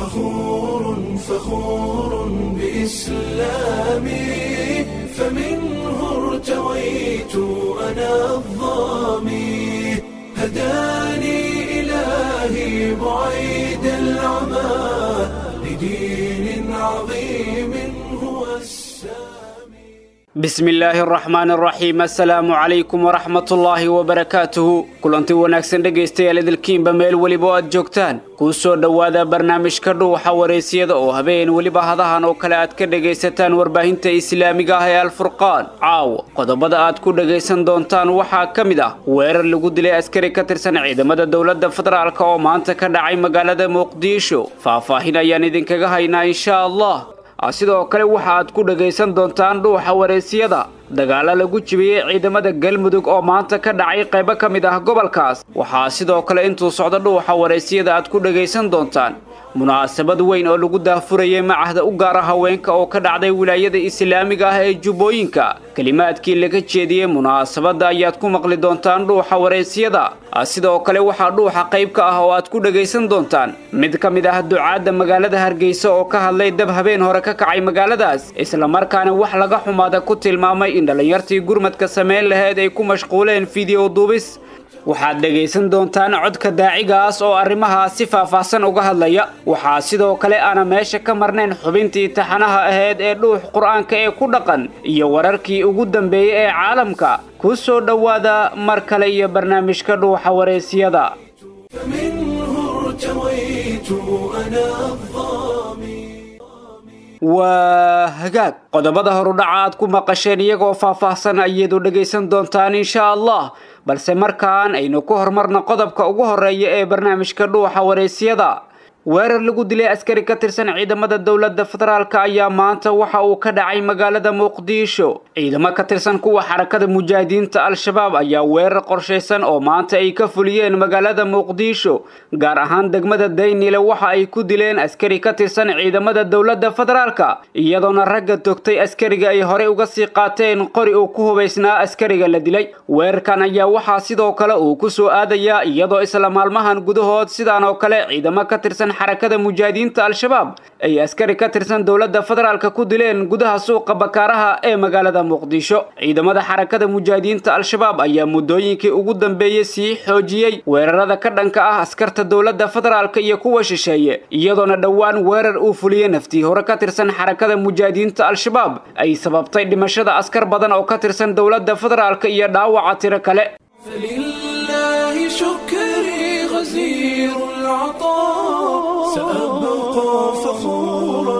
فخور فخور بإسلامي فمنه ارتويت أنا الظامي هداني إلهي بعيد العمى لدين عظيم هو السامي bismi illaahi araxmaan araxiim assalaamu calaykum waraxmatullaahi wabarakaatuhu kulanti wanaagsan dhegaystayaal idilkiinba meel weliba oo aad joogtaan kuu soo dhowaada barnaamijka dhuuxa wareysiyada oo habeen weliba hadahan oo kale aad ka dhegaysataan warbaahinta islaamiga ah ee alfurqaan caawa qodobada aad ku dhegaysan doontaan waxaa ka mid ah weerar lagu dilay askari ka tirsan ciidamada dowladda federaalk oo maanta ka dhacay magaalada muqdisho faahfaahin ayaan idinkaga haynaa insha allah sidoo kale waxa aad ku dhagaysan doontaan dhuuxa wareysiyada dagaalo lagu jibiyey ciidamada galmudug oo maanta ka dhacay qaybo ka mid ah gobolkaas waxaa sidoo kale intuu socdo dhuuxa wareysiyada aad ku dhagaysan doontaan munaasabad weyn oo lagu daahfurayay macahda u gaara haweenka oo ka dhacday wilaayada islaamiga ah ee jubbooyinka kelimaadkii laga jeediyey munaasabadda ayaad ku maqli doontaan dhuuxa wareysiyada sidoo kale waxaa dhuuxa qayb ka ah oo aad ku dhagaysan doontaan mid ka mid ah ducaadda magaalada hargeysa oo ka hadlay dab habeen hore ka kacay magaaladaas islamarkaana wax laga xumaada ku tilmaamay in dhallinyartii gurmadka samayn laheyd ay ku mashquuleen fideyo duubis waxaad dhegaysan doontaan codka daacigaas oo arrimahaas si faahfaahsan uga hadlaya waxaa sidoo kale aana meesha ka marnayn xubintii taxanaha ahayd ee dhuux qur-aanka ee ku dhaqan iyo wararkii ugu dambeeyey ee caalamka ku soo dhowaada mar kale iyo barnaamijka dhuuxa wareysiyada فمنه ارتويت أنا الظامي waa hagaag qodobada horudhaca aad ku maqasheen iyagoo faahfaahsan ayaedu dhegaysan doontaan insha allah balse markaan aynu ku horumarno qodobka ugu horeeya ee barnaamijka dhuuxa wareysiyada weerar lagu dilay askari ka tirsan ciidamada dowladda federaalk ayaa maanta waxa uu ka dhacay magaalada muqdisho ciidamo ka tirsan kuwa xarakada mujaahidiinta al-shabaab ayaa weerar qorshaysan oo maanta ay ka fuliyeen magaalada muqdisho gaar ahaan degmada daynile waxa ay ku dileen askari ka tirsan ciidamada dowladda federaalk iyadoona ragga togtay askariga ay horey uga sii qaateen qori uu ku hubaysnaa askariga la dilay weerarkan ayaa waxaa sidoo kale uu ku soo aadayaa iyadoo isla maalmahan gudahood sidaan oo kale ciidamo ka tirsan xarakada mujaahidiinta al-shabaab ay askari ka tirsan dowladda federaalk ku dileen gudaha suuqa bakaaraha ee magaalada muqdisho ciidamada xarakada mujaahidiinta al-shabaab ayaa muddooyinkii ugu dambeeyey sii xoojiyey weerarada ka dhanka ah askarta dowladda federaalk iyo kuwa shisheeye iyadoona dhowaan weerar uu fuliyey naftii hore ka tirsan xarakada mujaahidiinta al-shabaab ay sababtay dhimashada askar badan oo ka tirsan dowladda federaalk iyo dhaawaca tiro kale فلله شكري غزير العطاء سأبقى فخورا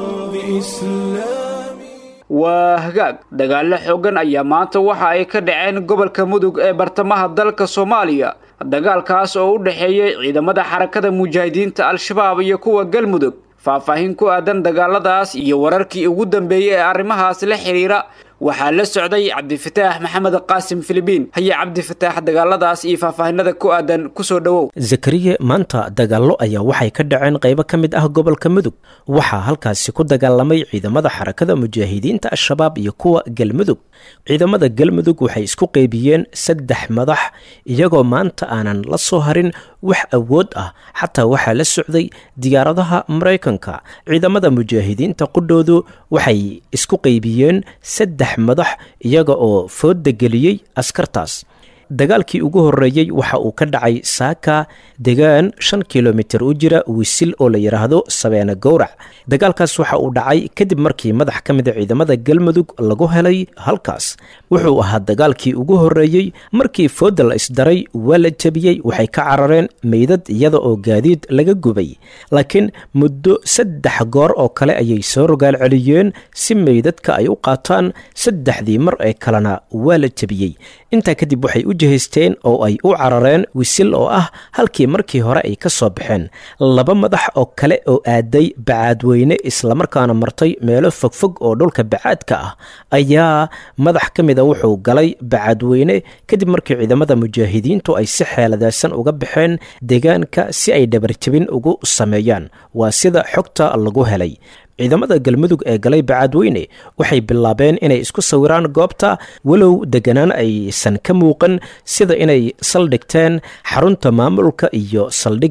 بإسلامي waa hagaag dagaallo xoogan ayaa maanta waxa ay ka dhaceen gobolka mudug ee bartamaha dalka soomaaliya dagaalkaas oo u dhexeeyey ciidamada xarakada mujaahidiinta al-shabaab iyo kuwa galmudug faahfaahin ku aadan dagaaladaas iyo wararkii ugu dambeeyey ee arrimahaas la xidhiira waxaa la socday cabdifataax maxamed qaasim filibiin haye cabdifataax dagaaladaas iyo faahfaahinada ku aadan kusoo dhowow zakariye maanta dagaallo ayaa waxay ka dhaceen qaybo ka mid ah gobolka mudug waxaa halkaasi ku dagaalamay ciidamada xarakada mujaahidiinta al-shabaab iyo kuwa galmudug ciidamada galmudug waxay isku qeybiyeen saddex madax iyagoo maanta aanan la soo harin wax awood ah xataa waxaa la socday diyaaradaha maraykanka ciidamada mujaahidiinta qudhoodu waxay isku qeybiyeen saddex madax iyaga oo fooda geliyey askartaas dagaalkii ugu horeeyey waxa uu ka dhacay saaka degaan shan kilomitir u jira wisil oo la yidhaahdo sabeene gowrac dagaalkaas waxa uu dhacay kadib markii madax ka mida ciidamada galmudug lagu helay halkaas wuxuu ahaa dagaalkii ugu horeeyey markii fooda la isdaray waa la jebiyey waxay ka carareen meydad iyada oo gaadiid laga gubay laakiin muddo saddex goor oo kale ayay soo rogaal celiyeen si meydadka ay u qaataan saddexdii mar ee kalena waa la jebiyey intaa kadib waxay u jihaysteen oo ay u carareen wisil oo ah halkii markii hore ay ka soo baxeen laba madax oo kale oo aaday bacaadweyne islamarkaana martay meelo fogfog oo dhulka bacaadka ah ayaa madax ka mida wuxuu galay bacaadweyne kadib markii ciidamada mujaahidiintu ay si xeeladaysan uga baxeen deegaanka si ay dhabarjabin ugu sameeyaan waa sida xogta lagu helay ciidamada galmudug ee galay bacaadweyne waxay bilaabeen inay isku sawiraan goobta walow deganaan aysan ka muuqan sida inay saldhigteen xarunta maamulka iyo saldhigga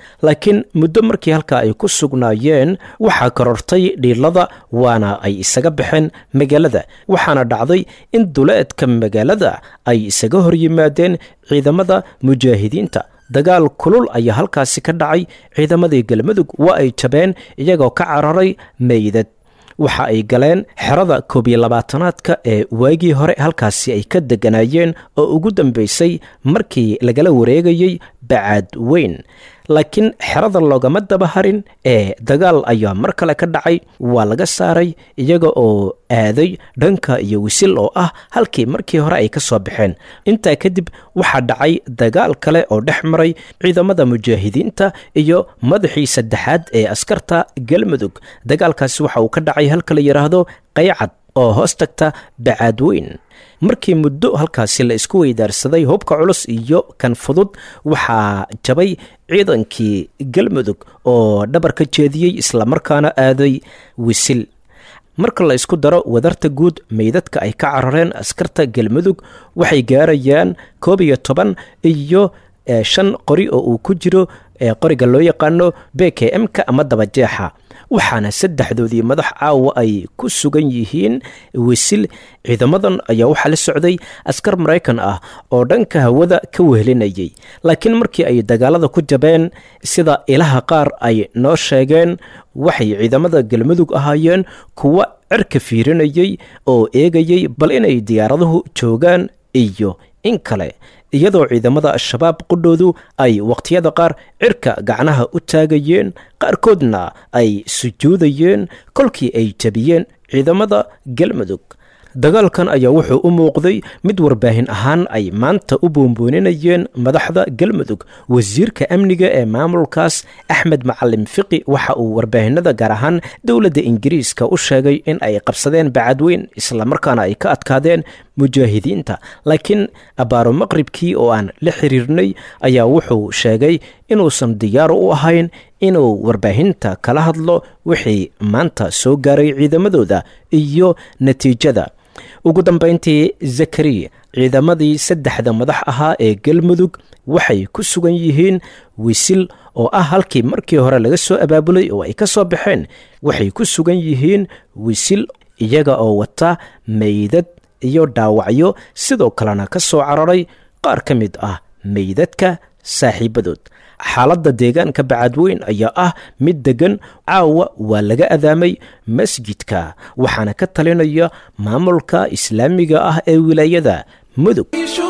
laakiin muddo markii halkaa ay ku sugnaayeen waxaa korortay dhiilada waana ay isaga baxeen magaalada waxaana dhacday in duleedka magaalada ay isaga hor yimaadeen ciidamada mujaahidiinta dagaal kulul ayaa halkaasi ka dhacay ciidamadii galmudug waa ay jabeen iyagoo ka cararay meydad waxa ay galeen xerada koob iyo labaatanaadka ee waagii hore halkaasi ay ka degganaayeen oo ugu dambaysay markii lagala wareegayey bacaad weyn laakiin xerada loogama daba harin ee dagaal ayaa mar kale ka dhacay waa laga saaray iyaga oo aaday dhanka iyo wisil oo ah halkii markii hore ay ka soo baxeen intaa kadib waxaa dhacay dagaal kale oo dhex maray ciidamada mujaahidiinta iyo madaxii saddexaad ee askarta galmudug dagaalkaasi waxa uu ka dhacay halka la yidhaahdo qaycad oo hoos tagta bacaadweyn markii muddo halkaasi la isku weydaarsaday hubka culus iyo kan fudud waxaa jabay ciidankii galmudug oo dhabar ka jeediyey islamarkaana aaday wisil marka la isku daro wadarta guud meydadka ay ka carareen askarta galmudug waxay gaarayaan koob iyo toban iyo shan qori oo uu ku jiro qoriga loo yaqaano b k m-ka ama dabajeexa waxaana saddexdoodii madax caawa ay ku sugan yihiin wisil ciidamadan ayaa waxaa la socday askar maraykan ah oo dhanka hawada ka wehelinayay laakiin markii ay dagaalada ku jabeen sida ilaha qaar ay noo sheegeen waxay ciidamada galmudug ahaayeen kuwa cirka fiirinayay oo eegayay bal inay diyaaraduhu joogaan iyo in kale iyadoo ciidamada al-shabaab qudhoodu ay wakhtiyada qaar cirka gacnaha u taagayeen qaarkoodna ay sujuudayeen kolkii ay jabiyeen ciidamada galmudug dagaalkan ayaa wuxuu u muuqday mid warbaahin ahaan ay maanta u boonbooninayeen madaxda galmudug wasiirka amniga ee maamulkaas axmed macalim fiqi waxa uu warbaahinada gaar ahaan dowladda ingiriiska u sheegay in ay qabsadeen bacadweyn islamarkaana ay ka adkaadeen mujaahidiinta laakiin abaaro maqribkii oo aan la xiriirnay ayaa wuxuu sheegay inuusan diyaar u ahayn inuu warbaahinta kala hadlo wixii maanta soo gaaray ciidamadooda iyo natiijada ugu dambayntii zakariya ciidamadii saddexda madax ahaa ee galmudug waxay ku sugan yihiin wisil oo ah halkii markii hore laga soo abaabulay oo ay ka soo baxeen waxay ku sugan yihiin wisil iyaga oo wata meydad iyo dhaawacyo sidoo kalena ka soo cararay qaar ka mid ah meydadka saaxiibadood xaaladda deegaanka bacadweyn ayaa ah mid deggan caawa waa laga adaamay masjidka waxaana ka talinaya maamulka islaamiga ah ee wilaayada mudug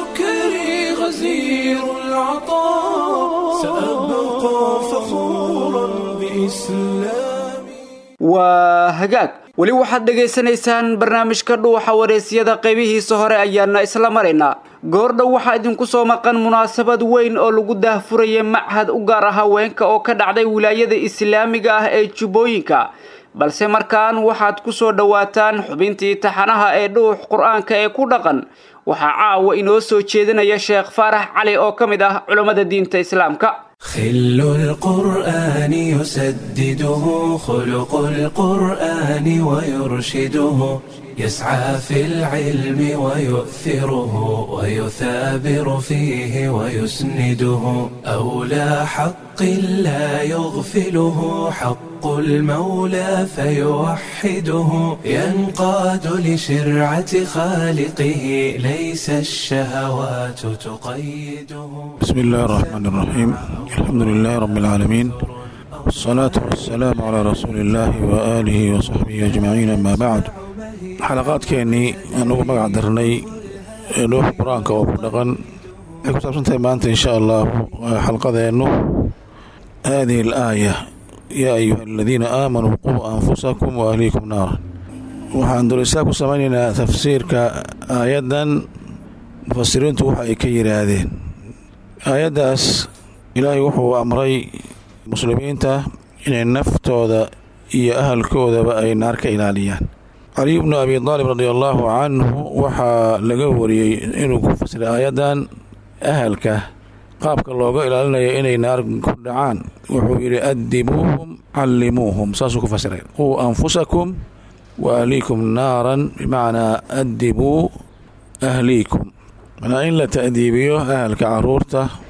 شكري غزير العطاء سأبقى فخورا بإسلامي waa hagaag weli waxaad dhegaysanaysaan barnaamijka dhuuxa wareysyada qaybihiisa hore ayaana isla maraynaa goordhow waxaa idinku soo maqan munaasabad weyn oo lagu daahfurayay machad u gaar ah haweenka oo ka dhacday wilaayada islaamiga ah ee jubbooyinka balse markaan waxaad ku soo dhowaataan xubintii taxanaha ee dhuux qur-aanka ee ku dhaqan waxaa caawa inoo soo jeedinaya sheekh faarax cali oo ka mid ah culammada diinta islaamka خل القرآن يسدده خلق القرآن ويرشده يسعى في العلم ويؤثره ويثابر فيه ويسنده أولى حق لا يغفله حق المولى فيوحده ينقاد لشرعة خالقه ليس الشهوات تقيده بسم الله الرحمن الرحيم الحمد لله رب العالمين والصلاة والسلام على رسول الله وآله وصحبه أجمعين أما بعد xalaqaadkeennii anugu magac darnay ee dhuuxa qur-aanka oo ku dhaqan waxay ku saabsantahay maanta insha allahu xalqadeennu haadihi alaaya yaa ayuha aladiina aamanuu quu anfusakum wa ahliikum naara waxaan durisaa ku samaynaynaa tafsiirka aayaddan mufasiriintu waxa ay ka yidhaahdeen aayaddaas ilaahay wuxuu amray muslimiinta inay naftooda iyo ahalkoodaba ay naar ka ilaaliyaan caliy bnu abi aalib radi allaahu canhu waxaa laga wariyey inuu ku fasiray aayaddan ahalka qaabka looga ilaalinaya inay naar ku dhacaan wuxuu yidhi adibuuhum callimuuhum saasuu ku fasiray quu anfusakum wa ahliikum naaran bimacnaa adibuu ahliikum manaa in la ta'diibiyo ahalka caruurta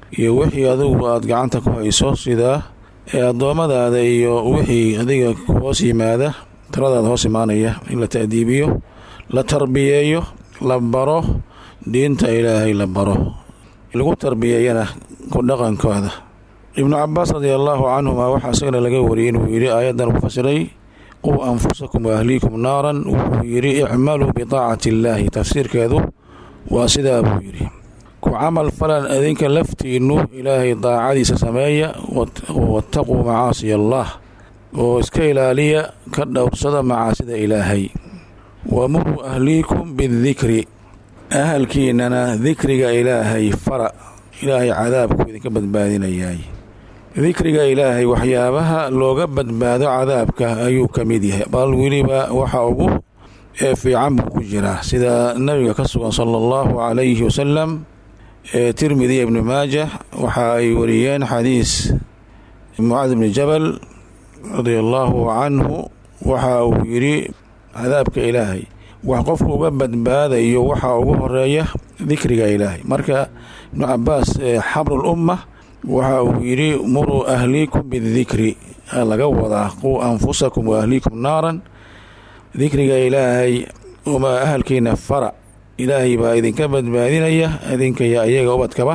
iyo wixii adigu aad gacanta ku hayso sida addoommadaada iyo wixii adiga ku hoos yimaada taladaada hoos imaanaya in la ta'diibiyo la tarbiyeeyo la baro diinta ilaahay la baro lagu tarbiyeeyana ku dhaqankooda ibnu cabaas radi allaahu canhuma waxaa isagana laga wariyey inuu yidhi aayaddan ku fasiray quu anfusakum waahliikum naaran wuxuu yidhi icmaluu bidaacati illaahi tafsiirkeedu waa sidaa buu yidhi ku camal falan adinka laftiinnu ilaahay daacadiisa sameeya wattaquu macaasiya allah oo iska ilaaliya ka dhowrsada macaasida ilaahay wamuruu ahliikum bidikri ahalkiinana dikriga ilaahay fara ilaahay cadaabku idinka badbaadinayaay dikriga ilaahay waxyaabaha looga badbaado cadaabka ayuu ka mid yahay bal weliba waxa ugu ee fiican buu ku jiraa sida nabiga ka sugan sala allahu calayhi wasalam ee tirmidiya ibnu maajah waxa ay wariyeen xadiis mucaad ibni jabal radia allaahu canhu waxa uu yidhi cadaabka ilaahay wax qofku uga badbaadayo waxaa ugu horeeya dikriga ilaahay marka ibnu cabaas xabrul umma waxa uu yidhi muruu ahliikum bidikri laga wadaa quu anfusakum wa ahliikum naaran dikriga ilaahay uma ahalkiina fara ilaahay baa idinka badbaadinaya idinka iyo iyaga ubadkaba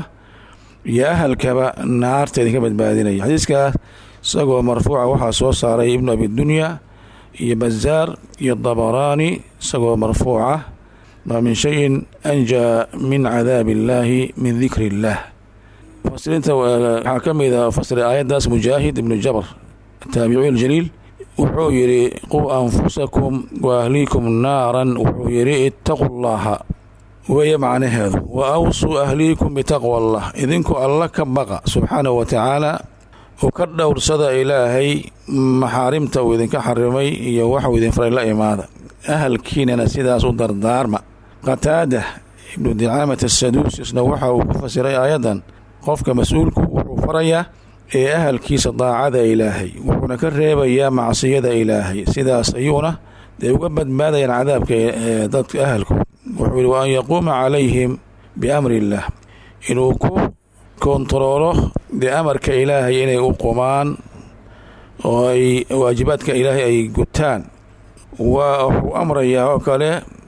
iyo ahalkaba naarta idinka badbaadinaya xadiiskaas isagoo marfuuca waxaa soo saaray ibnu abidunya iyo bazaar iyo dabaraani isagoo marfuuca maa min shayin anjaa min cadaabi illaahi min dikri illaah mufasiriinta waxaa ka mid a fasira aayaddaas mujaahid ibnu jabr taabiciy aljaliil wuxuu yidhi quu anfusakum wa ahliikum naaran wuxuu yidhi ittaqu llaha weeye macnaheedu wa awsuu ahliikum bitaqwa allah idinku alla ka baqa subxaanahu wa tacaala oo ka dhowrsada ilaahay maxaarimta uu idinka xarimay iyo waxuu idin faray la imaada ahalkiinana sidaas u dardaarma qataada ibnu dicaamat asaduusisna waxa uu ku fasiray aayaddan qofka mas-uulku wuxuu farayaa ee ahalkiisa daacada ilaahay wuxuuna ka reebayaa macsiyada ilaahay sidaas ayuuna dee uga badbaadayaan cadaabka dadka ahalku wuxuu yihi wa an yaquuma calayhim biamri illaah inuu ku kontaroolo dee amarka ilaahay inay u qumaan oo ay waajibaadka ilaahay ay gutaan waa wuxuu amrayaa oo kale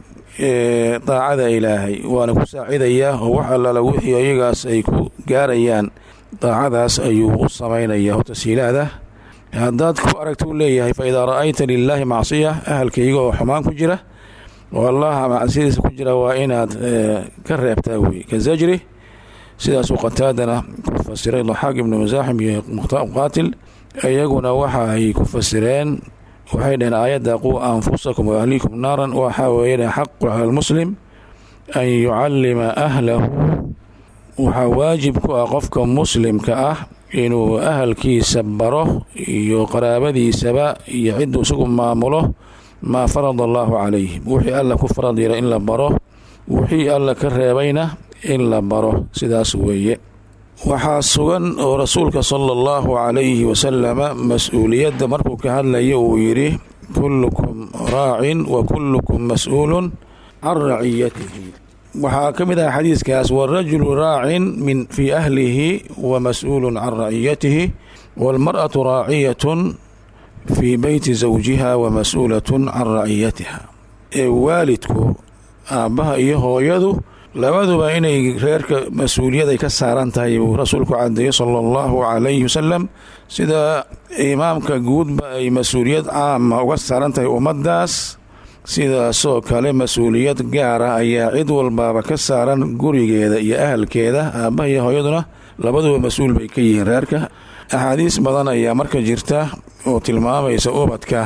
daacada ilaahay waana ku saacidayaa oo wax allaala wixii ayagaas ay ku gaarayaan daacadaas ayuu u samaynaya tasiilaada haddaad ku aragta u leeyahay fa idaa ra'ayta lilaahi macsiya ahalkayga oo xumaan ku jira oo allaha macsiyadiisa ku jira waa inaad ka reebtaa wey ka zajri sidaasuu qataadana ku fasiray daxaaq ibnu masaaxim iyo muqaatil iyaguna waxa ay ku fasireen waxay dhaheen aayadda quu anfusakum wa ahliikum naaran waxaa weeye xaqu cala almuslim an yucallima ahlahu waxaa waajib ku ah qofka muslimka ah inuu ahalkiisa baro iyo qaraabadiisaba iyo cidduu isagu maamulo maa farada allaahu calayhim wixii alla ku farad yara in la baro wixii alla ka reebayna in la baro sidaas weeye waxaa sugan oo rasuulka sala allahu calayhi wasalama mas-uuliyadda markuu ka hadlayo uu yidhi kullukum raacin wa kullukum mas-uulun can raciyatihi waxaa ka mid ah xadiiskaas warajulu raacin min fii ahlihi wa mas-uulun can raciyatihi waalmar'atu raaciyatun fii beyti zawjiha wa mas-uulatun can raciyatiha ee waalidku aabbaha iyo hooyadu labaduba inay reerka mas-uuliyad ay ka saaran tahay buu rasuulku cadeeyey sala allahu calayhi wasalam sida imaamka guudba ay mas-uuliyad caama uga saaran tahay ummaddaas sidaasoo kale mas-uuliyad gaara ayaa cid walbaaba ka saaran gurigeeda iyo ahalkeeda aabbaha iyo hooyaduna labaduba mas-uul bay ka yihiin reerka axaadiis badan ayaa marka jirta oo tilmaamaysa ubadka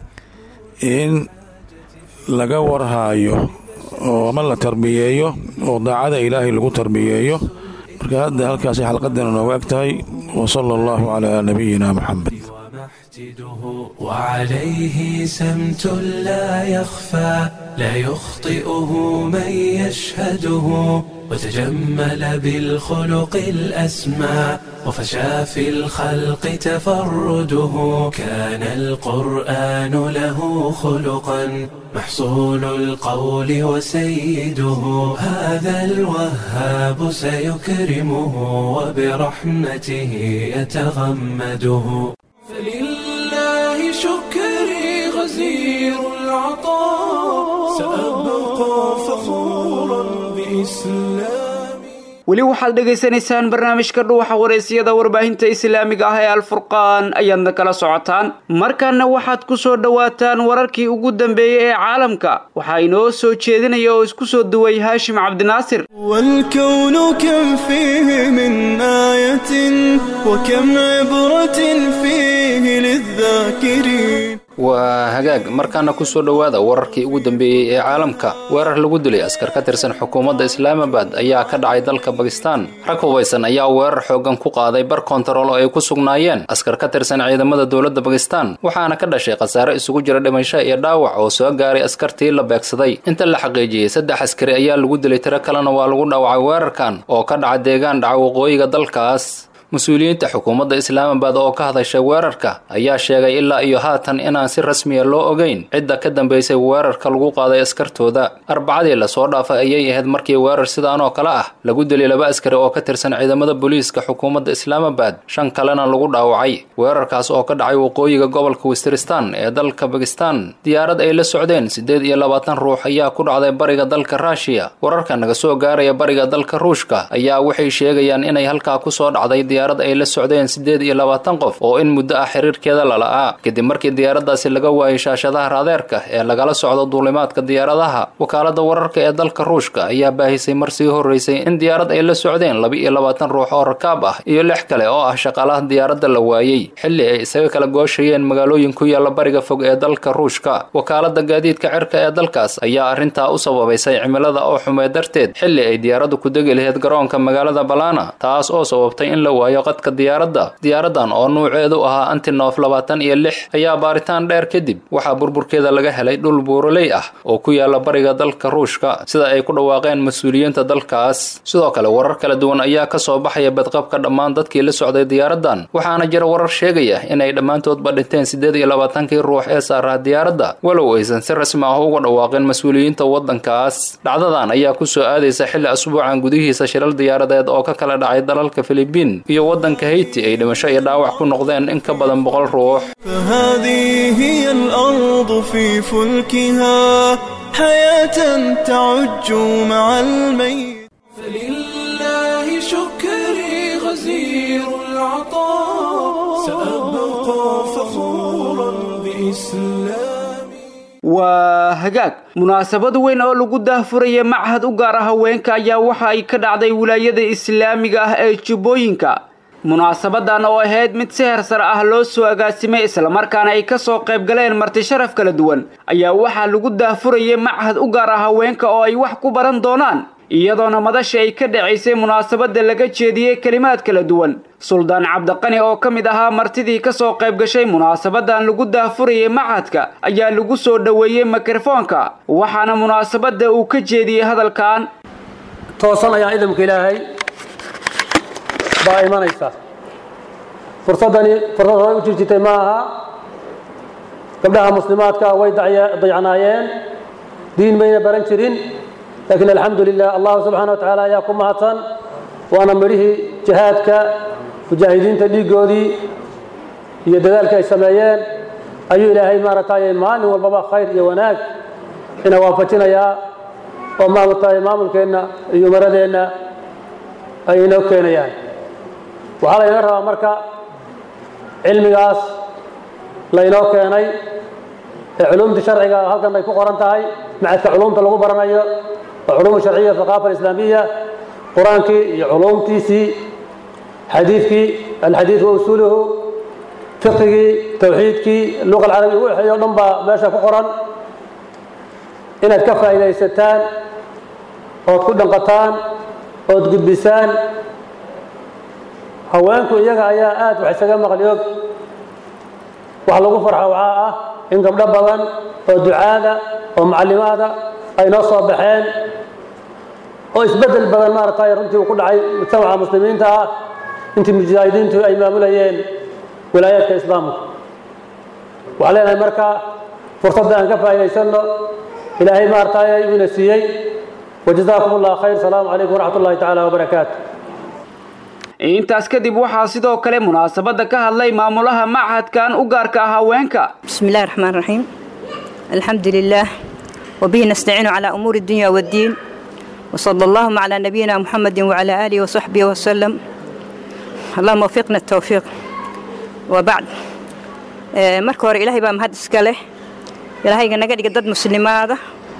in laga warhaayo oo ama la tarbiyeeyo oo daacada ilaahay lagu tarbiyeeyo marka hadda halkaasay xalqadana nooga eg tahay wa sala allahu calaa nabiyina moxamed يحتده وعليه سمت لا يخفى لا يخطئه من يشهده وتجمل بالخلق الأسمى وفشى في الخلق تفرده كان القرآن له خلقا محصول القول وسيده هذا الوهاب سيكرمه وبرحمته يتغمده فلله شكري غزير العطاء سأبقى فخورا بإسلامي weli waxaad dhegaysanaysaan barnaamijka dhuuxa wareysiyada warbaahinta islaamiga ah ee alfurqaan ayaadna kala socotaan markaana waxaad ku soo dhowaataan wararkii ugu dambeeyey ee caalamka waxaa inoo soo jeedinaya oo isku soo duway haashim cabdinaasir والكون كم فيه من آية وكم عبرة فيه للذاكرين waa hagaag markaana ku soo dhowaada wararkii ugu dambeeyey ee caalamka weerar lagu dilay askar ka tirsan xukuumadda islaamabad ayaa ka dhacay dalka bakistan rag hubaysan ayaa weerar xooggan ku qaaday bar kontarool oo ay ku sugnaayeen askar ka tirsan ciidamada dowladda bakistan waxaana ka dhashay khasaare isugu jira dhimasho iyo dhaawac oo soo gaaray askartii la beegsaday inta la xaqiijiyey saddex askari ayaa lagu dilay tiro kalena waa lagu dhaawacay weerarkan oo ka dhaca deegaan dhaca waqooyiga dalkaas mas-uuliyiinta xukuumadda islaamabad oo ka hadashay weerarka ayaa sheegay ilaa iyo haatan inaan si rasmiya loo ogeyn cidda ka dambaysay weerarka lagu qaaday askartooda arbacadii lasoo dhaafay ayay ahayd markii weerar sidaan oo kale ah lagu dilay laba askari oo ka tirsan ciidamada booliiska xukuumadda islaamabad shan kalena lagu dhaawacay weerarkaas oo ka dhacay waqooyiga gobolka westiristan ee dalka bakistan diyaarad ay la socdeen siddeed iyo labaatan ruux ayaa ku dhacday bariga dalka ruushiya wararka naga soo gaaraya bariga dalka ruushka ayaa waxay sheegayaan inay halkaa kusoo dhacday diyaarad ay la socdeen siddeed iyo labaatan qof oo in muddo ah xiriirkeeda lala'aa kadib markii diyaaraddaasi laga waayay shaashadaha raadeerka ee lagala socdo duulimaadka diyaaradaha wakaaladda wararka ee dalka ruushka ayaa baahisay mar sii horreysay in diyaarad ay la socdeen laba iyo labaatan ruux oo rakaab ah iyo lix kale oo ah shaqaalaha diyaaradda la waayey xilli ay isaga kala gooshayeen magaalooyin ku yaalla bariga fog ee dalka ruushka wakaaladda gaadiidka cirka ee dalkaas ayaa arrintaa u sababaysay cimilada oo xumee darteed xilli ay diyaaraddu ku degi lahayd garoonka magaalada balana taas oo sababtay in la waayo qadka diyaaradda diyaaraddan oo nuuceedu ahaa antinof labaatan iyo lix ayaa baaritaan dheer kadib waxaa burburkeeda laga helay dhul buuraley ah oo ku yaala bariga dalka ruushka sida ay ku dhawaaqeen mas-uuliyiinta dalkaas sidoo kale warar kala duwan ayaa ka soo baxaya badqabka dhammaan dadkii la socday diyaaraddan waxaana jira warar sheegaya inay dhammaantoodba dhinteen siddeed iyo labaatankii ruux ee saaraa diyaaradda walow aysan si rasmi ah uga dhawaaqin mas-uuliyiinta waddankaas dhacdadan ayaa ku soo aadaysa xilli asbuucan gudihiisa shilal diyaaradeed oo ka kala dhacay dalalka filibiin iyo waddanka hayti ay dhimasho iyo dhaawac ku noqdeen in ka badan boqol ruux فهذه هي الأرض في فلكها حياة تعج مع الميت فلله شكري غزير العطاء سأبقى فخورا بإسلامي waa hagaag munaasabad weyn oo lagu daahfuraya machad u gaar ah haweenka ayaa waxa ay ka dhacday wilaayada islaamiga ah ee jubbooyinka munaasabadan oo ahayd mid si hersar ah loo soo agaasimay islamarkaana ay kasoo qayb galeen marti sharaf kala duwan ayaa waxaa lagu daahfurayay machad u gaar ah haweenka oo ay wax ku baran doonaan iyadoona madasha ay ka dhacaysay munaasabada laga jeediyey kelimaad kala duwan suldaan cabdiqani oo ka mid ahaa martidii kasoo qayb gashay munaasabadan lagu daahfurayay machadka ayaa lagu soo dhoweeyey mikrofoonka waxaana munaasabada uu ka jeediyey hadalkan toosan ayaa idamka ilaahay baa imanaysa fursaddani fursad horay u jirjitay ma aha gabdhaha muslimaadka way dayacnaayeen diin mayna baran jirin laakiin alxamdu lilah allahu subxaana wa tacaala ayaa ku mahadsan waana midhihii jihaadka mujaahidiinta dhiiggoodii iyo dadaalka ay sameeyeen ayuu ilaahay maaragtay maalin walbaba khayr iyo wanaag ina waafajinayaa oo maaragtay maamulkeenna iyo umaradeenna ay inoo keenayaan waxaa laynoo rabaa marka cilmigaas laynoo keenay ee culumta sharciga halkan ay ku qoran tahay macadka culumta lagu baranayo waa culuum sharciya thaqaafa alislaamiya qur-aankii iyo culumtiisii xadiidkii alxadiid wa usuuluhu fiqigii tawxiidkii luqa alcarabiya ugu waxeeyo o dhan baa meesha ku qoran inaad ka faa'iidaysataan ood ku dhanqataan ood gudbisaan haweenku iyaga ayaa aad wax isaga maqli og waxa lagu farxo waxaa ah in gabdho badan oo ducaada oo macallimaada ay noo soo baxeen oo isbeddel badan maaragtay runtii uu ku dhacay mujtamaca muslimiinta ah intii mujaahidiintu ay maamulayeen wilaayaadka islaamka waxaan leenahay marka fursadda aan ka faa'iidaysanno ilaahay maaragtay uuna siiyey wajazaakum allah khayr salaamu calaykum waraxmat ullahi tacaala wabarakaatu intaas kadib waxaa sidoo kale munaasabadda ka hadlay maamulaha machadkan u gaarka ah haweenka بسم الله الرحمن الرحيم الحمد لله وبه نستعين على أمور الدنيا والدين وصلى اللهم على نبينا محمد وعلى آله وصحبه وسلم اللهم وفقنا التوفيق وبعد آه، marka hore ilaahay baa mahad iska leh ilaahayga naga dhiga dad muslimaada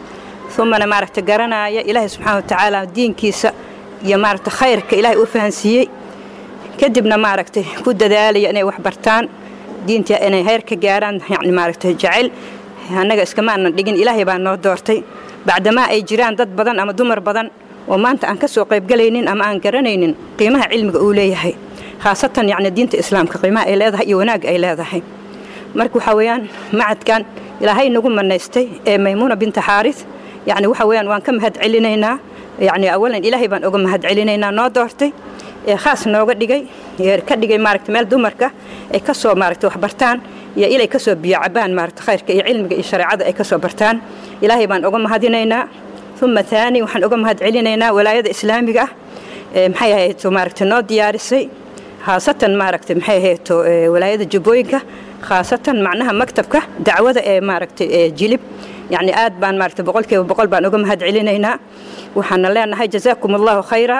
umana maaragta garanaya ilaahay subxaana watacaala diinkiisa iyo maaragta khayrka ilaahay u fahansiiyey kadibna maaragtay ku dadaalaya inay wax bartaan diinta inay heer ka gaaraan yani maaragtay jecel annaga iskamaanan dhigin ilaahay baa noo doortay bacdamaa ay jiraan dad badan ama dumar badan oo maanta aan ka soo qaybgalaynin ama aan garanaynin qiimaha cilmiga uu leeyahay khaasatan yacni diinta islaamka qiimaha ay leedahay iyo wanaagga ay leedahay marka waxaa weeyaan macadkan ilaahay nagu manaystay ee maymuuna binta xaaris yacni waxa weeyaan waan ka mahad celinaynaa yacni awalan ilaahay baan uga mahad celinaynaa noo doortay ee khaas nooga dhigay ee ka dhigay maaragta meel dumarka ay ka soo maaragta wax bartaan iyo ilay ka soo biyo cabaan maaragta khayrka iyo cilmiga iyo shareecada ay ka soo bartaan ilaahay baan uga mahadinaynaa uma thaani waxaan uga mahad celinaynaa walaayada islaamiga ah ee maxay ahayd maaragta noo diyaarisay khaasatan maaragta maxay ahayd walaayada jubbooyinka khaasatan macnaha maktabka dacwada ee maaragtay ee jilib yacni aad baan maaragta boqolkiiba boqol baan uga mahad celinaynaa waxaana leenahay jazaakum allahu khayra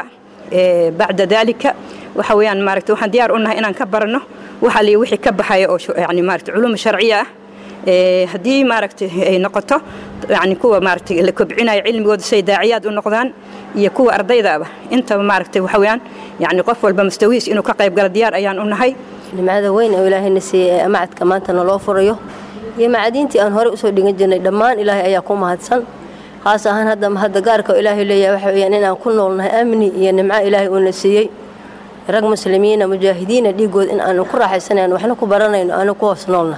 bacda dalika waxa weeyaan maaragta waxaan diyaar u nahay inaan ka barano waxa li wixii ka baxaya oo yani maaragta culuum sharciya ah haddii maaragtay ay noqoto yani kuwa maaragtay la kobcinayo cilmigooda say daaciyaad u noqdaan iyo kuwa ardaydaaba intaba maaragtay waxa weeyaan yani qof walba mustawiis inuu ka qayb galo diyaar ayaan u nahay nimcada weyn oo ilaahayna siiyey ee macadka maanta naloo furayo iyo macadiintii aan horey usoo dhigan jirnay dhammaan ilaahay ayaa ku mahadsan khaas ahaan hadda hadda gaarka oo ilaahay leeyahay waxa weeyaan inaan ku noolnahay amni iyo nimco ilaahay uuna siiyey rag muslimiina mujaahidiina dhiigood in aanu ku raaxaysanayno waxna ku baranayno aanu ku hoos noolnahay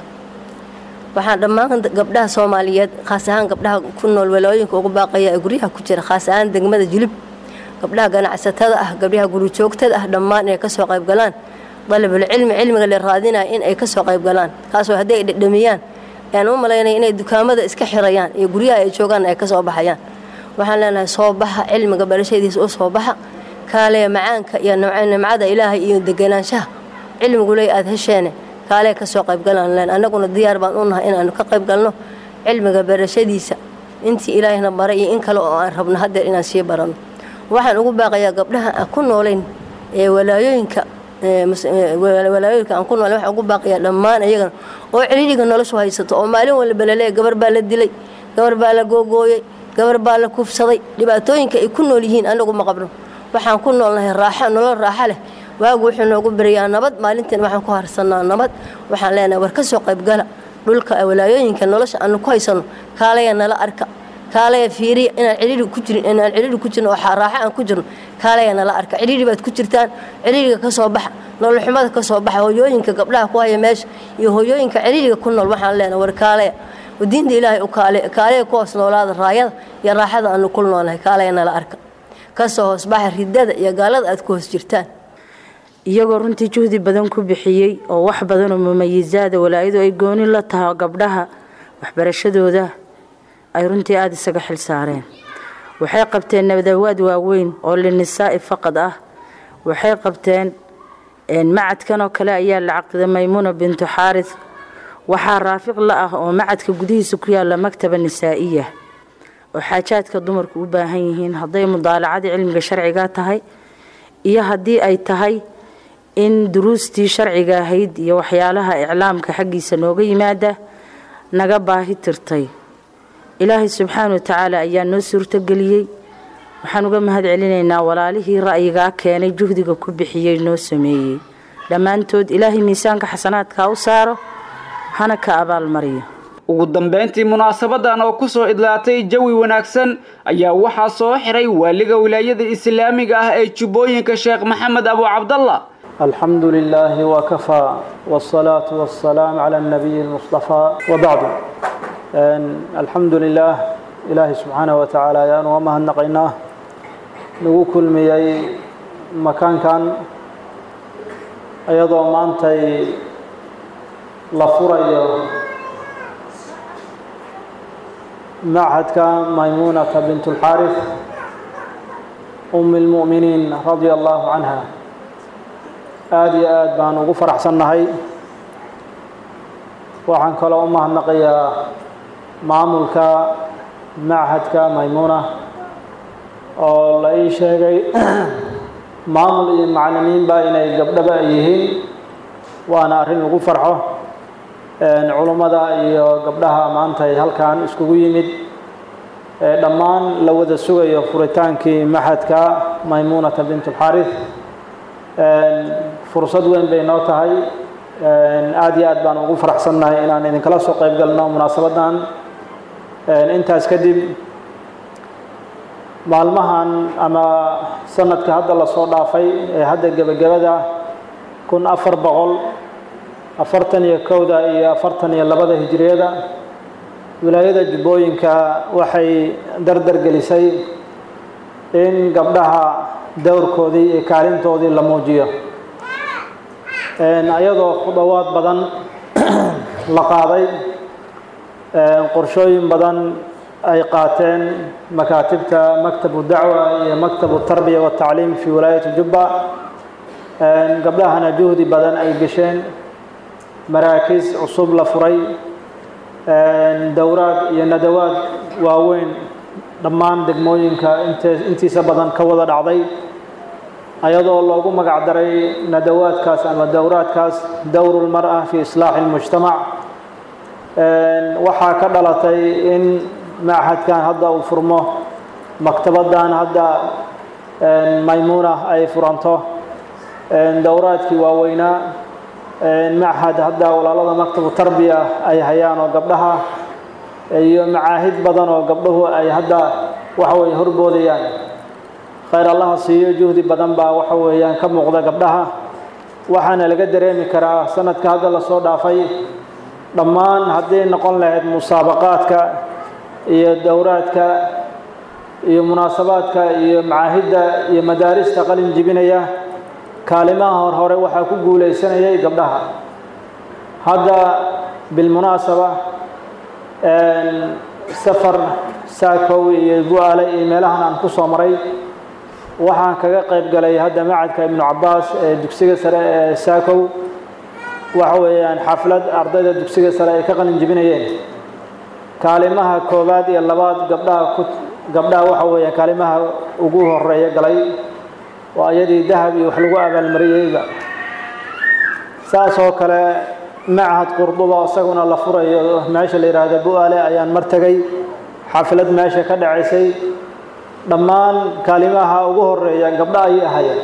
waxaan dhammaan gabdhaha soomaaliyeed khaas ahaan gabdhaha ku nool walooyinka ugu baaqaya ee guryaha ku jira khaas ahaan degmada jilib gabdhaha ganacsatada ah gabdhaha gurijoogtada ah dhammaan inay ka soo qayb galaan dalabulcilmi cilmiga la raadinaya in ay ka soo qayb galaan kaasoo haddii ay dhedhamiyaan ayaan u malaynaya inay dukaamada iska xirayaan iyo guryaha ay joogaan ay ka soo baxayaan waxaan leenahay soo baxa cilmiga barashadiisa u soo baxa kaaleya macaanka iyo nimcada ilaahay iyo deganaanshaha cilmiguley aad hesheene kaalee ka soo qaybgalaan leen annaguna diyaar baan u nahay inaanu ka qayb galno cilmiga barashadiisa intii ilaahayna baray iyo in kale oo aan rabno haddeer inaan sii baranno waxaan ugu baaqayaa gabdhaha aan ku noolayn ee walaayooyinka walaayooyinka aan ku noolayn waxaan ugu baaqayaa dhammaan iyagana oo ciriiriga noloshu haysato oo maalin walba laleeya gabar baa la dilay gabar baa la googooyey gabar baa la kufsaday dhibaatooyinka ay ku nool yihiin anagu ma qabno waxaan ku noolnahay raaxo nolol raaxo leh waagu wuxuu noogu beriyaa nabad maalintiin waxaan ku harsannaa nabad waxaan leenahay war ka soo qaybgala dhulka walaayooyinka nolosha aanu ku haysanno kaalaya nala arka kaalaya fiiriya inaan ciriiri ku jirin inaan ciriiri ku jirno oo raaxo aan ku jirno kaalaya nala arka ciriiri baad ku jirtaan ciriiriga ka soo baxa nolol xumada ka soo baxa hooyooyinka gabdhaha ku haya meesha iyo hooyooyinka ciriiriga ku nool waxaan leenahay war kaalaya diinta ilaahay u kaale kaalaya ku hoos noolaada raayada iyo raaxada aanu ku noolnahay kaalaya nala arka kasoo hoosbaxa ridada iyo gaalada aad ku hoos jirtaan iyagoo runtii juhdi badan ku bixiyey oo wax badan oo mumayisaada walaayadu ay gooni la tahay gabdhaha waxbarashadooda ay runtii aada isaga xil saareen waxay qabteen nabadawaad waaweyn oo linisaa'i faqad ah waxay qabteen macadkan oo kale ayaa la caqiday maymuuna bintu xaaris waxaa raafiq la ah oo macadka gudihiisa ku yaala maktaba nisaa'iya oo xaajaadka dumarku u baahan yihiin hadday mudaalacadii cilmiga sharciga tahay iyo haddii ay tahay in duruustii sharciga ahayd iyo waxyaalaha iclaamka xaggiisa nooga yimaada naga baahi tirtay ilaahay subxaana wa tacaala ayaa noo suurtogeliyey waxaan uga mahad celinaynaa walaalihii ra'yigaa keenay juhdiga ku bixiyey noo sameeyey dhammaantood ilaahay miisaanka xasanaadka u saaro hana ka abaalmariyo ugu dambeyntii munaasabadan oo ku soo idlaatay jawi wanaagsan ayaa waxaa soo xiray waaliga wilaayada islaamiga ah ee jubbooyinka sheekh maxamed abu cabdalla الحمد لله وكفى والصلاة والسلام على النبي المصطفى وبعد الحمد لله إلهي سبحانه وتعالى يا وما هنقيناه نقول كل مياي مكان كان أيضا ما أنت لفري معهدك ميمونة بنت الحارث أم المؤمنين رضي الله عنها aada iyo aada baan ugu faraxsannahay waxaan kaloo u mahadnaqayaa maamulka machadka maymuuna oo la ii sheegay maamul iyo maclimiinba inay gabdhaba ay yihiin waana arrin lagu farxo culummada iyo gabdhaha maanta ay halkan iskugu yimid dhammaan la wada sugayo furitaankii maxadka maymuunata bint alxaarith fursad weyn bay noo tahay aada iyo aad baan ugu faraxsannahay inaan idinkala soo qayb galno munaasabadan intaas kadib maalmahan ama sanadka hadda lasoo dhaafay ee hadda gebagabada kun afar boqol afartan iyo kowda iyo afartan iyo labada hijiriyada wilaayada jubbooyinka waxay dardar gelisay in gabdhaha dowrkoodii iyo kaalintoodii la muujiyo ayadoo khudawaad badan la qaaday qorshooyin badan ay qaateen makaatibta maktabu dacwa iyo maktabu tarbiya watacliim fi wilaayati jubba gabdhahana juhdi badan ay gesheen maraakiis cusub la furay dowraad iyo nadawaad waaweyn dhammaan degmooyinka intiisa badan ka wada dhacday ayadoo loogu magac daray nadawaadkaas ama dowraadkaas dowru lmar-a fi islaaxi اlmujtamac waxaa ka dhalatay in machadkan hadda uu furmo maktabadan hadda maymuuna ay furanto dowraadkii waaweynaa machad hadda walaalada maktabu tarbiya ay hayaan oo gabdhaha iyo macaahid badan oo gabdhuhu ay hadda waxa weye horboodayaan khayr allaha siiyo juhdi badan baa waxa weeyaan ka muuqda gabdhaha waxaana laga dareemi karaa sanadka hadda lasoo dhaafay dhammaan hadday noqon lahayd musaabaqaadka iyo dowraadka iyo munaasabaadka iyo macaahidda iyo madaarista qalin jibinaya kaalimaha hor hore waxaa ku guulaysanayay gabdhaha hadda bilmunaasaba safar saakow iyo bu-aale iyo meelahan aan ku soo maray waxaan kaga qayb galay hadda macadka ibnu cabaas ee dugsiga sare ee saakow waxa weeyaan xaflad ardayda dugsiga sare ay ka qalin jibinayeen kaalimaha koowaad iyo labaad gabdhaha ku gabdhaha waxa weeya kaalimaha ugu horeeya galay waa iyadii dahab iyo wax lagu abaalmariyeyba saas oo kale machad qurduba isaguna la furayo meesha la yidhaahda bu-aale ayaan mar tegay xaflad meesha ka dhacaysay dhammaan kaalimaha ugu horeeya gabdho ayay ahayeen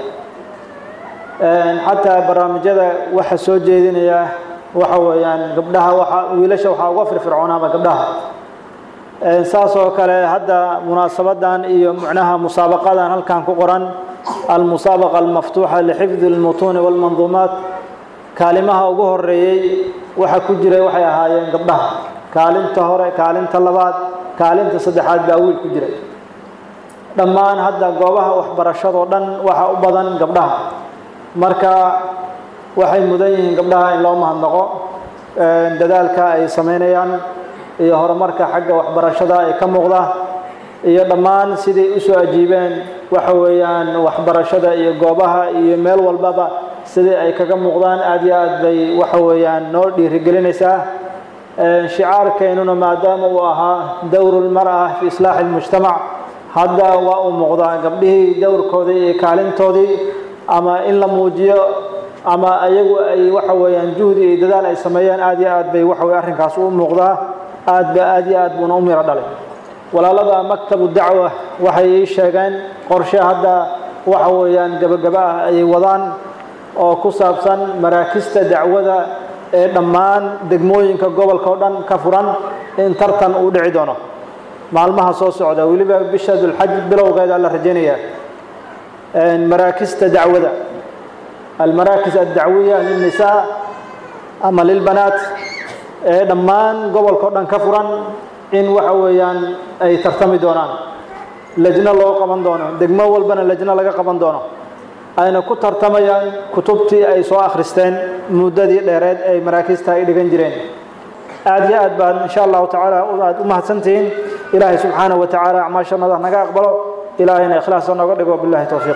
xataa barnaamijyada waxa soo jeedinaya waxa weeyaan gabdhaha waa wiilasha waxaa uga firfircoonaaba gabdhaha saas oo kale hadda munaasabadan iyo mucnaha musaabaqadan halkan ku qoran almusaabaqa almaftuuxa lixifdi lmutuuni walmanduumaat kaalimaha ugu horeeyey waxa ku jiray waxay ahaayeen gabdhaha kaalinta hore kaalinta labaad kaalinta saddexaad baa wiil ku jiray dhammaan hadda goobaha waxbarashadoo dhan waxa u badan gabdhaha marka waxay mudan yihiin gabdhaha in loo mahadnaqo dadaalka ay samaynayaan iyo horumarka xagga waxbarashada ay ka muuqda iyo dhammaan siday usoo ajiibeen waxa weeyaan waxbarashada iyo goobaha iyo meel walbaba sidai ay kaga muuqdaan aada iyo aad bay waxa weeyaan noo dhiirigelinaysaa shicaarkeennuna maadaama uu ahaa dowru lmar-a fi islaaxi lmujtamac hadda waa uu muuqdaa gabdhihii dowrkoodii iyo kaalintoodii ama in la muujiyo ama ayagu ay waxa weeyaan juhdi iyo dadaal ay sameeyeen aada iyo aad bay waxa weye arrinkaas u muuqdaa aad ba aada iyo aad buuna u miro dhalay walaalada maktabu dacwa waxay ii sheegeen qorshe hadda waxa weeyaan gebagaba ah ayay wadaan oo ku saabsan maraakista dacwada ee dhammaan degmooyinka gobolka oo dhan ka furan in tartan uu dhici doono maalmaha soo socda weliba bisha dulxaj bilowgeeda la rajaynayaa maraakista dacwada almaraakis addacwiya lilnisaa ama lilbanaat ee dhammaan gobolka o dhan ka furan in waxa weeyaan ay tartami doonaan lajno loo qaban doono degmo walbana lajno laga qaban doono ayna ku tartamayaan kutubtii ay soo akhristeen muddadii dheereed ay maraakiista ay dhigan jireen aad iyo aad baan insha allahu tacaala aad u mahadsantihiin ilaahay subxaanahu wa tacaala acmaashannada naga aqbalo ilaahayna ikhlaasa nooga dhigo billahi towfiiq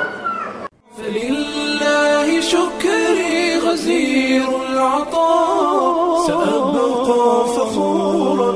فلله شكري غزير العطاء سأبقى فخورا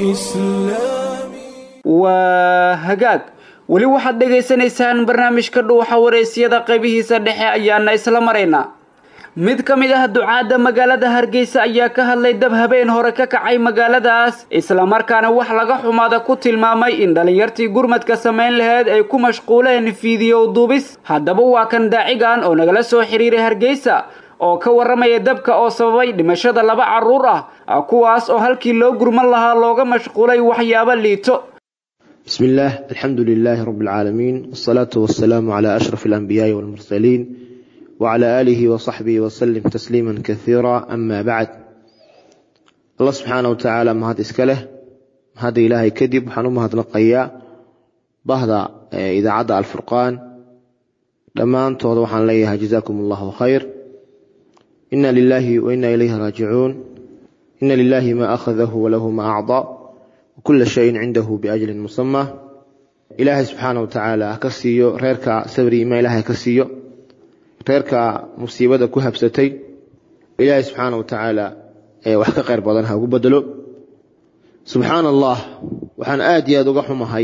بإسلامي waa hagaag weli waxaad dhegaysanaysaan barnaamijka dhuuxa wareysiyada qaybihiisa dhexe ayaana isla maraynaa mid ka mid ah ducaadda magaalada hargeysa ayaa ka hadlay dab habeen hore ka kacay magaaladaas islamarkaana wax laga xumaada ku tilmaamay in dhallinyartii gurmadka samayn laheyd ay ku mashquuleen fiidiyow duubis haddaba waa kan daacigan oo nagala soo xiriiray hargeysa oo ka warramaya dabka oo sababay dhimashada laba carruur ah kuwaas oo halkii loo gurman lahaa looga mashquulay waxyaabo liito بسم الله الحمد لله رب العالمين والصلاة والسلام على أشرف الأنبياء والمرسلين وعلى آله وصحبه وسلم تسليما كثيرا أما بعد الله سبحانه وتعالى ما هذا إسكاله هذا إلهي كذب حنوم هذا نقيا بهذا إذا عدا الفرقان لما أنت وضوحا ليها جزاكم الله خير إنا لله وإنا إليه راجعون إن لله ما أخذه وله ما أعطى وكل شيء عنده بأجل مسمى إلهي سبحانه وتعالى كسيو ريركا سبري ما إلهي كسيو reerka musiibada ku habsatay ilaahay subxaana wa tacaala ee wax ka qayr badan ha ugu bedelo subxaana allah waxaan aad iyo aada uga xumahay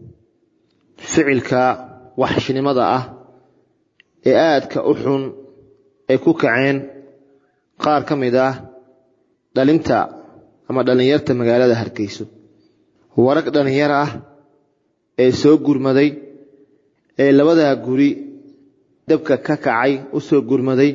ficilka waxshnimada ah ee aadka u xun ay ku kaceen qaar ka mid ah dhalinta ama dhallinyarta magaalada hargeyso warag dhallinyar ah ee soo gurmaday ee labadaa guri dabka ka kacay u soo gurmaday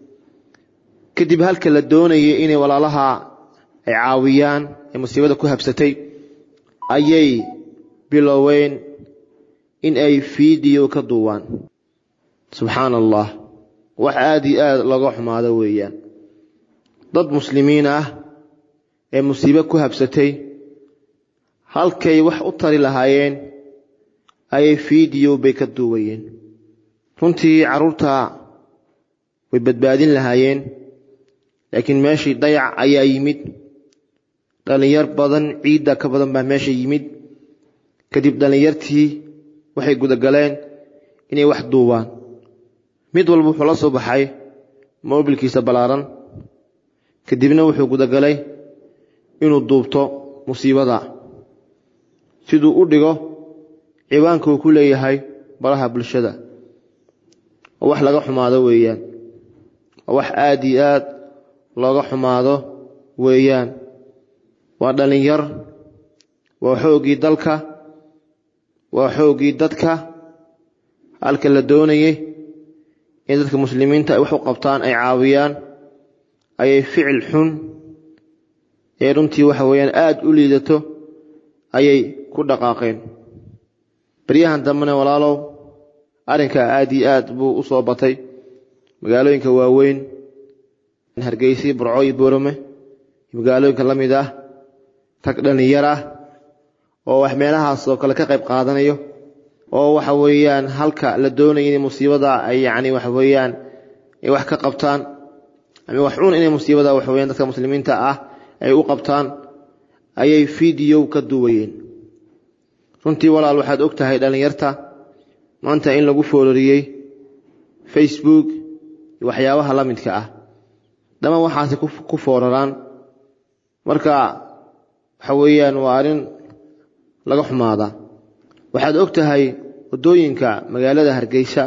kadib halka la doonayay inay walaalaha ay caawiyaan ee musiibada ku habsatay ayay biloween in ay fiidiyo ka duubaan subxaana allah wax aada iyo aada looga xumaado weeyaan dad muslimiin ah ee musiibo ku habsatay halkay wax u tari lahaayeen ayay fiidiyo bay ka duubayeen runtii carruurta way badbaadin lahaayeen laakiin meeshii dayac ayaa yimid dhallinyar badan ciidda ka badan baa meesha yimid kadib dhallinyartii waxay gudagaleen inay wax duubaan mid walba wuxuu la soo baxay moobilkiisa ballaaran kadibna wuxuu gudagalay inuu duubto musiibada siduu u dhigo ciwaanka uu ku leeyahay baraha bulshada oo wax laga xumaado weeyaan oo wax aada iyo aad looga xumaado weeyaan waa dhallinyar waa xooggii dalka waa xooggii dadka halka la doonayay in dadka muslimiinta ay wax u qabtaan ay caawiyaan ayay ficil xun ee runtii waxa weeyaan aada u liidato ayay ku dhaqaaqeen baryahan dambena walaalow arrinkaa aad iyo aad buu u soo batay magaalooyinka waaweyn hargeysi burco iyo boorame magaalooyinka la mid ah rag dhallinyar ah oo wax meelahaas oo kale ka qayb qaadanayo oo waxa weeyaan halka la doonaya inay musiibada ay yacni waxa weeyaan ay wax ka qabtaan ama wax cun inay musiibada waxa weeyaan dadka muslimiinta ah ay u qabtaan ayay fiidiyow ka duwayeen runtii walaal waxaad og tahay dhallinyarta maanta in lagu foorariyey facebook iyo waxyaabaha la midka ah dhammaan waxaasi ku fooraraan marka waxa weeyaan waa arrin laga xumaada waxaad og tahay waddooyinka magaalada hargeysa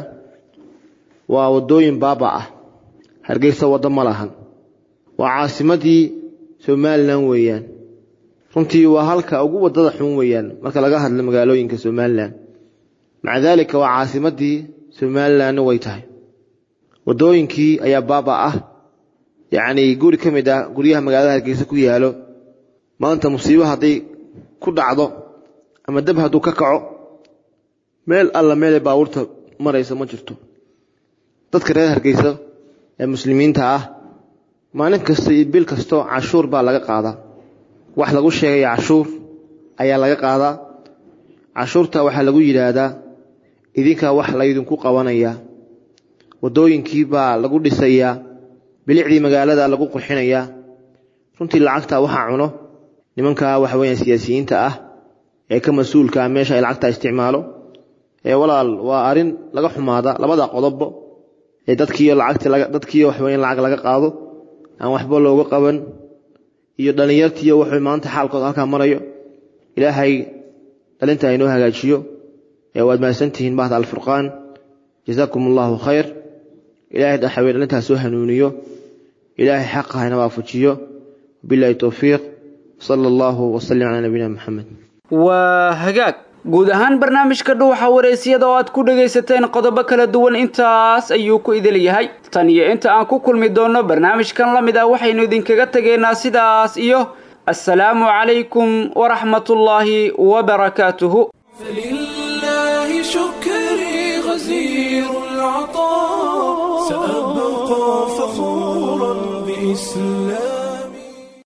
waa waddooyin baaba ah hargeysa waddo ma lahan waa caasimadii somalilan weeyaan runtii waa halka ugu waddada xun weeyaan marka laga hadlo magaalooyinka somalilan maca daalika waa caasimadii somalilanna way tahay waddooyinkii ayaa baaba ah yacnii guri ka mid ah guryaha magaalada hargeysa ku yaalo maanta musiibo hadday ku dhacdo ama dab hadduu ka kaco meel alla meelay baabuurta maraysa ma jirto dadka reer hargeysa ee muslimiinta ah maalin kasta iyo bil kasto cashuur baa laga qaadaa wax lagu sheegaya cashuur ayaa laga qaadaa cashuurta waxaa lagu yidhaahdaa idinkaa wax laydinku qabanayaa waddooyinkii baa lagu dhisayaa bilicdii magaalada lagu qurxinayaa runtii lacagta waxaa cuno nimankaa waxa weeyaan siyaasiyiinta ah ee ka mas-uulka ah meesha ay lacagta isticmaalo ee walaal waa arrin laga xumaada labada qodobbo ee dadkiiyo lacagti dadkiiyo wax weeyaan lacag laga qaado aan waxba looga qaban iyo dhallinyartiiyo wuxuu maanta xaalkooda halkaa marayo ilaahay dhalinta inoo hagaajiyo ee waad mahadsantihiin bahda alfurqaan jazaakum allahu khayr ilaahay dhaxawey dhalintaas soo hanuuniyo ilaahay xaqa hayna waafajiyo billahi towfiiq sala allahu wasalim calaa nabiyina maxamed waa hagaag guud ahaan barnaamijka dhuuxa wareysiyada oo aad ku dhagaysateen qodobo kala duwan intaas ayuu ku idil yahay tan iyo inta aan ku kulmi doonno barnaamijkan la mid ah waxaynu idinkaga tegaynaa sidaas iyo assalaamu calaykum waraxmatullaahi wabarakaatuhu فلله شكري غزير العطاء سأبقى فخورا بإسلامي